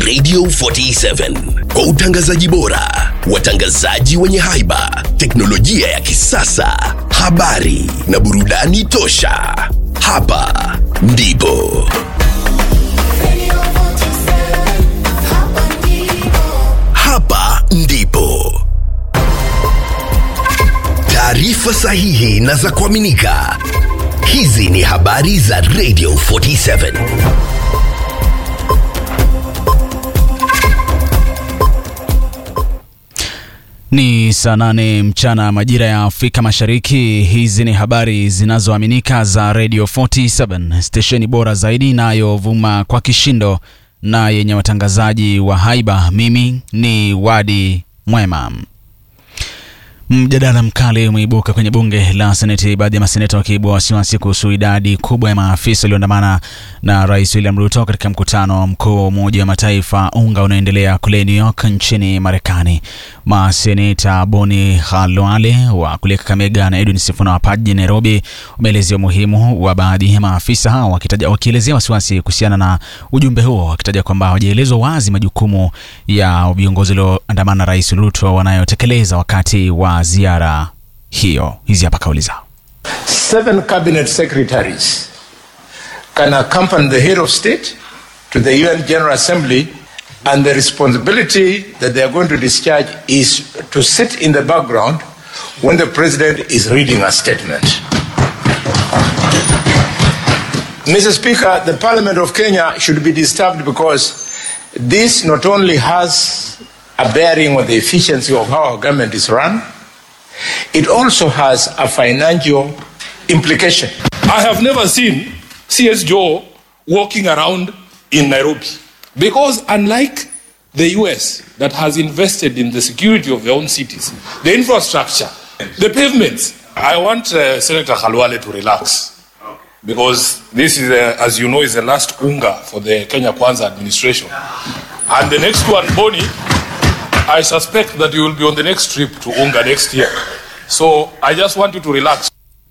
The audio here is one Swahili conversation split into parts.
Radio 47 kwa utangazaji bora, watangazaji wenye haiba, teknolojia ya kisasa, habari na burudani tosha. Hapa ndipo hapa ndipo taarifa sahihi na za kuaminika. Hizi ni habari za Radio 47. Ni saa nane mchana majira ya Afrika Mashariki. Hizi ni habari zinazoaminika za Radio 47, stesheni bora zaidi inayovuma kwa kishindo na yenye watangazaji wa haiba. Mimi ni Wadi Mwema. Mjadala mkali umeibuka kwenye bunge la Seneti, baadhi ya maseneta wakiibua wasiwasi kuhusu idadi kubwa ya maafisa walioandamana na Rais William Ruto katika mkutano mkuu wa Umoja wa Mataifa unga unaoendelea kule New York nchini Marekani. Maseneta Boni Khalwale wa kule Kakamega na Edwin Sifuna wa Paji jijini Nairobi wameelezea umuhimu wa baadhi ya maafisa hao, wakitaja wakielezea wasiwasi kuhusiana na ujumbe huo, wakitaja kwamba hawajaelezwa wazi majukumu ya viongozi walioandamana na Rais Ruto wanayotekeleza wakati wa ziara hiyo. Hizi hapa kauli zao. Seven cabinet secretaries can accompany the head of state to the UN General Assembly, and the responsibility that they are going to discharge is to sit in the background when the president is reading a statement. Mr. Speaker, the Parliament of Kenya should be disturbed because this not only has a bearing on the efficiency of how our government is run, it also has a financial implication. I have never seen CS Joe walking around in Nairobi because, unlike the US that has invested in the security of their own cities, the infrastructure, the pavements, I want uh, Senator Khalwale to relax because this is, uh, as you know, is the last unga for the Kenya Kwanza administration. And the next one, Boni, I suspect that you will be on the next trip to unga next year. So I just want you to relax.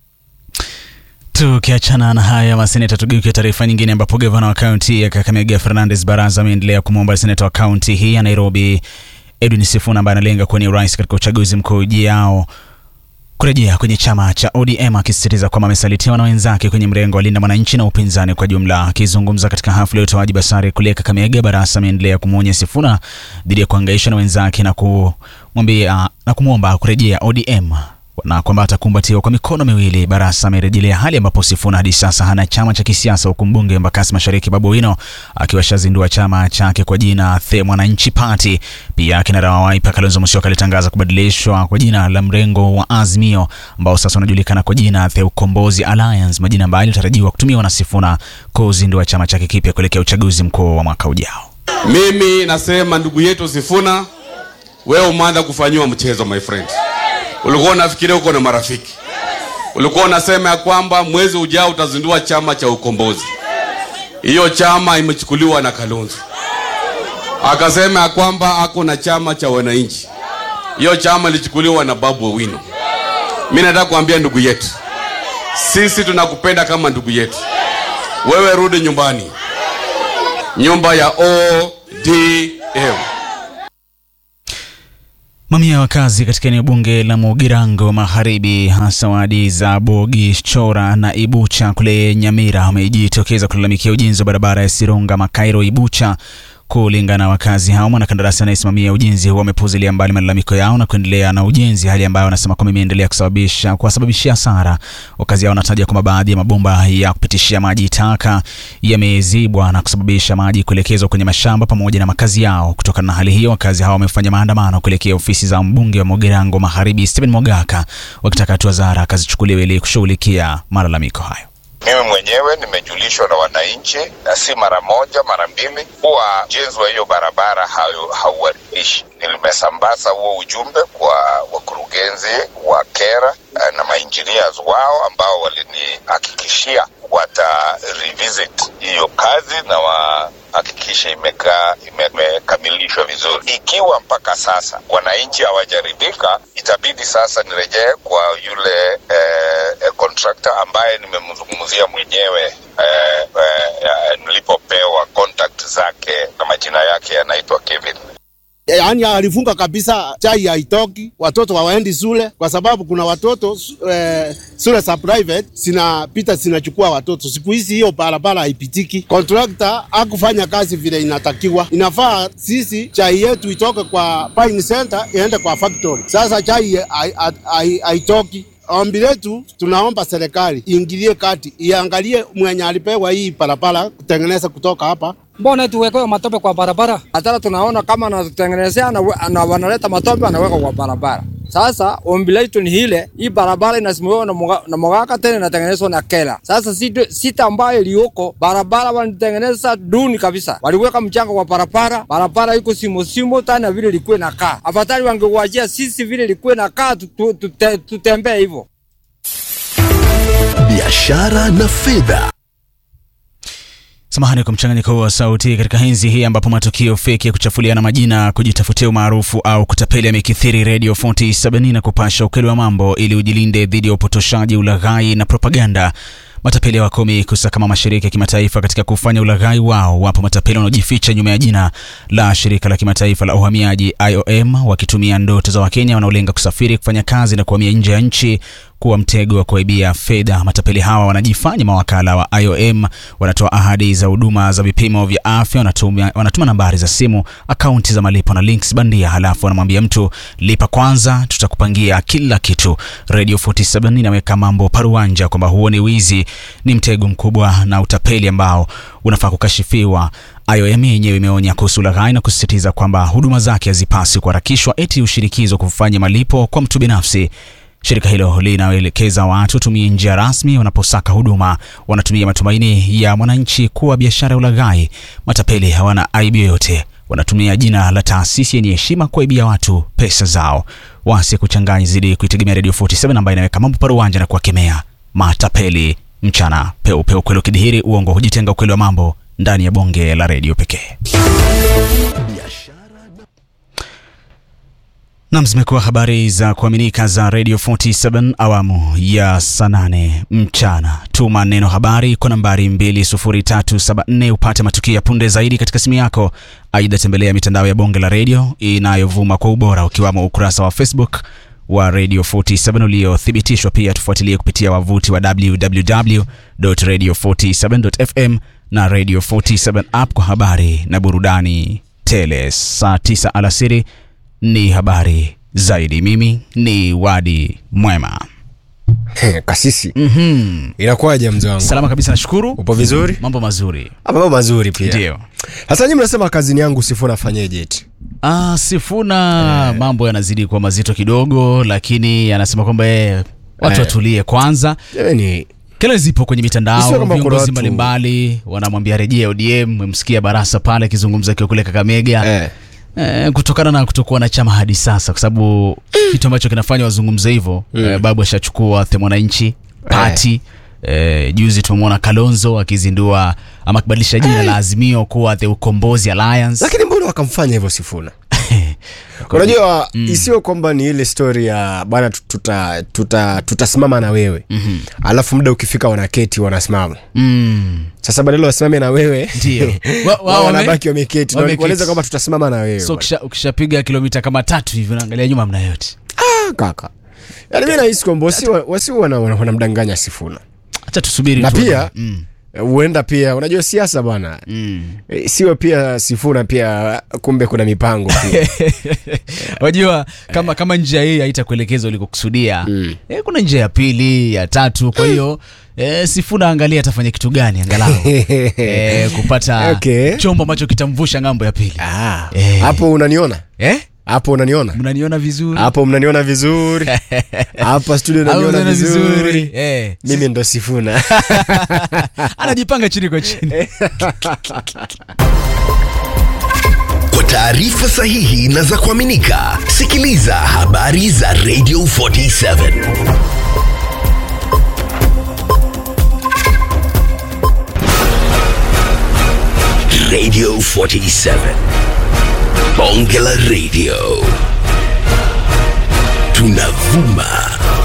Tukiachana na haya maseneta, tugeuke taarifa nyingine, ambapo gavana wa kaunti ya Kakamega Fernandes Baraza ameendelea kumwomba seneta wa kaunti hii ya Nairobi Edwin Sifuna ambaye analenga kuwania urais katika uchaguzi mkuu ujao kurejea kwenye chama cha ODM akisisitiza kwamba amesalitiwa na wenzake kwenye mrengo wa Linda Mwananchi na upinzani kwa jumla. Akizungumza katika hafla ya utoaji basari kule Kakamega, Barasa ameendelea kumwonya Sifuna dhidi ya kuhangaisha na wenzake na kumwambia na kumwomba kurejea ODM na kwamba atakumbatiwa kwa mikono miwili. Barasa amerejelea hali ambapo Sifuna hadi sasa hana chama cha kisiasa, huku mbunge wa Embakasi Mashariki Babu Owino akiwashazindua chama chake kwa jina The Mwananchi Party. Pia kinara wa Wiper Kalonzo Musyoka alitangaza kubadilishwa kwa jina la mrengo wa Azimio ambao sasa unajulikana kwa jina The Ukombozi Alliance, majina ambayo yalitarajiwa kutumiwa na Sifuna kuzindua chama chake kipya kuelekea uchaguzi mkuu wa mwaka ujao. Mimi nasema ndugu yetu Sifuna, wewe umeanza kufanyiwa mchezo my friend. Ulikuwa unafikiria uko na marafiki, ulikuwa unasema ya kwamba mwezi ujao utazindua chama cha ukombozi. Hiyo chama imechukuliwa na Kalonzo, akasema ya kwamba ako na chama cha wananchi. Hiyo chama ilichukuliwa na Babu Owino. Mimi nataka kuambia ndugu yetu, sisi tunakupenda kama ndugu yetu. Wewe rudi nyumbani, nyumba ya ODM. Mamia ya wakazi katika eneo bunge la Mugirango Magharibi, hasa wadi za Bogi, Chora na Ibucha kule Nyamira, wamejitokeza kulalamikia ujenzi wa barabara ya Sirunga Makairo Ibucha. Kulingana na wakazi hao, mwanakandarasi anayesimamia ujenzi huo amepuuzilia mbali malalamiko yao na kuendelea na ujenzi, hali ambayo wanasema kwamba imeendelea kusababisha kuwasababishia hasara. Wakazi hao wanataja kwamba baadhi ya mabomba ya kupitishia maji taka yamezibwa na kusababisha maji kuelekezwa kwenye mashamba pamoja na makazi yao. Kutokana na hali hiyo, wakazi hao wamefanya maandamano kuelekea ofisi za mbunge wa Mugirango Magharibi Stephen Mogaka wakitaka hatua za haraka zichukuliwe ili kushughulikia malalamiko hayo. Mimi mwenyewe nimejulishwa na wananchi na si mara moja, mara mbili, kuwa ujenzi wa hiyo barabara hauharibishi. Nimesambaza huo ujumbe kwa wakurugenzi wa KERA na mainjinias wao ambao walinihakikishia wata revisit hiyo kazi na wahakikishe imekaa imekamilishwa vizuri. Ikiwa mpaka sasa wananchi hawajaridhika, itabidi sasa nirejee kwa yule eh, eh, contractor ambaye nimemzungumzia mwenyewe eh, eh, nilipopewa contact mwenzake na majina yake yanaitwa Kevin. yaani alifunga kabisa, chai haitoki, watoto hawaendi shule kwa sababu kuna watoto eh, shule za private zinapita zinachukua watoto. Siku hizi hiyo barabara haipitiki, contractor hakufanya kazi vile inatakiwa. Inafaa sisi chai yetu itoke kwa Pine Center iende kwa factory. Sasa chai hai- hai- hai- haitoki. Ombi letu tunaomba serikali iingilie kati, iangalie mwenye alipewa hii barabara kutengeneza kutoka hapa mbona tuwekewe matope kwa barabara? Hata tunaona kama anatutengenezea na, na wanaleta matope anaweka kwa barabara. Sasa ombi letu ni ile, hii barabara inasimamiwa na, mga, na Mogaka tena inatengenezwa na Kela. Sasa sita, sita ambayo iliyoko barabara wanitengeneza duni kabisa, waliweka mchanga kwa barabara, barabara iko simo simo tena vile ilikuwa inakaa. Afadhali wangewajia sisi vile ilikuwa inakaa, tutembee tu, tu, tutembee hivyo. biashara na fedha. Samahani kwa mchanganyiko wa sauti katika enzi hii ambapo matukio feki ya kuchafuliana majina, kujitafutia umaarufu au kutapeli yamekithiri. Radio 47 na kupasha ukweli wa mambo ili ujilinde dhidi ya upotoshaji, ulaghai na propaganda. Matapeli hawakomi kusakama mashirika ya kimataifa katika kufanya ulaghai wao. Wapo matapeli wanaojificha nyuma ya jina la shirika la kimataifa la uhamiaji IOM, wakitumia ndoto za Wakenya wanaolenga kusafiri, kufanya kazi na kuhamia nje ya nchi kuwa mtego wa kuaibia fedha. Matapeli hawa wanajifanya mawakala wa IOM, wanatoa ahadi za huduma za vipimo vya afya, wanatuma, wanatuma nambari za simu, akaunti za malipo na links bandia, halafu wanamwambia mtu lipa kwanza, tutakupangia kila kitu. Radio 47 inaweka mambo paruanja kwamba huo ni wizi, ni mtego mkubwa na utapeli ambao unafaa kukashifiwa. IOM yenyewe imeonya kuhusu ulaghai na kusisitiza kwamba huduma zake hazipasi kuharakishwa eti ushirikizwa kufanya malipo kwa mtu binafsi. Shirika hilo linaelekeza watu watumie njia rasmi wanaposaka huduma. Wanatumia matumaini ya mwananchi kuwa biashara ya ulaghai. Matapeli hawana aibu yoyote, wanatumia jina la taasisi yenye heshima kuwaibia watu pesa zao. Wasi kuchanganya zidi kuitegemea Radio 47 ambayo inaweka mambo paruwanja na kuwakemea matapeli mchana peupe. Ukweli ukidhihiri, uongo hujitenga. Ukweli wa mambo ndani ya bonge la redio pekee. Nam, zimekuwa habari za kuaminika za Radio 47 awamu ya saa nane mchana. Tuma neno habari kwa nambari 20374 upate matukio ya punde zaidi katika simu yako. Aidha, tembelea mitandao ya bonge la redio inayovuma kwa ubora ukiwamo ukurasa wa Facebook wa Radio 47 uliothibitishwa. Pia tufuatilie kupitia wavuti wa www.radio47.fm na Radio 47 app kwa habari na burudani tele. Saa 9 alasiri ni habari zaidi. Mimi ni Wadi Mwema. He, kasisi mm inakuwaje mzee wangu Salama kabisa, nashukuru. upo vizuri Mambo mazuri Ah, mambo mazuri pia ndio. sasa nyinyi mnasema kazini yangu sifuna fanyeje eti Ah, Sifuna mambo yanazidi kuwa mazito kidogo, lakini anasema kwamba yeye watu Eh. watulie kwanza. jamani Kila zipo kwenye Isiwe mitandao, kwamba kuna viongozi watu- mbalimbali wanamwambia rejea ODM. Mmemsikia Barasa pale akizungumza akiwa kule Kakamega eh. Eh, kutokana na kutokuwa na chama hadi sasa, kwa sababu kitu ambacho kinafanya wazungumze hivyo eh, babu ashachukua the mwananchi party eh, juzi tumemwona Kalonzo akizindua ama akibadilisha jina la Azimio kuwa the Ukombozi Alliance. lakini mbona wakamfanya hivyo sifuna unajua isiwe kwamba ni ile story ya bwana tu- tuta tuta tutasimama na wewe mm-hmm. alafu muda ukifika wanaketi wanasimama Mm, sasa badala wasimame na wewe Ndio. Wa- wa- wao wame- wanabaki wameketi na wameketi. walikueleza kwamba tutasimama na wewe so ukisha- ukishapiga kilomita kama tatu hivi unaangalia nyuma mna yote. Ah, kaka yaani mi nahisi kwamba wasi wasi wana- wana- wanamdanganya sifuna Acha tusubiri na tuone. pia mm, huenda pia unajua siasa bwana mm. Eh, siwe pia sifuna pia kumbe kuna mipango pia Wajua kama kama njia hii haitakuelekeza ulikokusudia mm. eh, kuna njia ya pili ya tatu. Kwa hiyo eh, Sifuna angalia atafanya kitu gani angalau eh, kupata Okay. chombo ambacho kitamvusha ng'ambo ya pili. Ah, Eh. hapo unaniona Eh? hapo unaniona Mnaniona vizuri? hapo mnaniona vizuri hapa studio Au unaniona mnaniona vizuri Eh. mimi ndo sifuna Anajipanga chini kwa chini. Kwa taarifa sahihi na za kuaminika, sikiliza habari za Radio 47 Radio 47 Bonge la Radio tunavuma